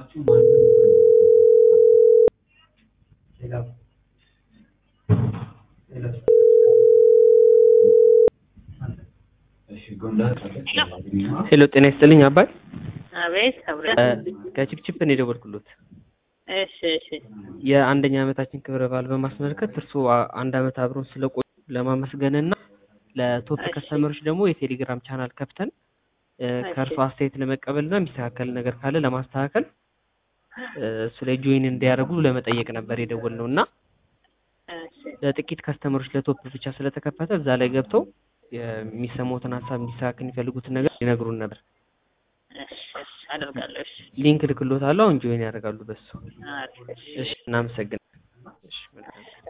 ሄሎ ጤና ይስጥልኝ አባይ አቤት አብረ ከቺፕቺፕ ነው የደወልኩሎት እሺ እሺ የአንደኛ ዓመታችን ክብረ በዓል በማስመልከት እርስዎ አ- አንድ ዓመት አብሮን ስለቆዩ ለማመስገንና ለቶፕ እሺ። ከስተመሮች ደግሞ የቴሌግራም ቻናል ከፍተን እ፣ እሺ። ከእርስዎ አስተያየት ለመቀበልና የሚስተካከል ነገር ካለ ለማስተካከል እ፣ እሱ ላይ ጆይን እንዲያደርጉ ለመጠየቅ ነበር የደወልነው እና እሺ ለጥቂት ከስተመሮች ለቶፕ ብቻ ስለተከፈተ እዛ ላይ ገብተው የሚሰሙትን ሀሳብ እንዲስተካከል የሚፈልጉትን ነገር ሊነግሩን ነበር። እሺ እሺ አደርጋለሁ እሺ ሊንክ ልክሎታለሁ። አሁን ጆይን ያደርጋሉ በሱ። አሪፍ እሺ እሺ እናመሰግናለን። እሺ መልካም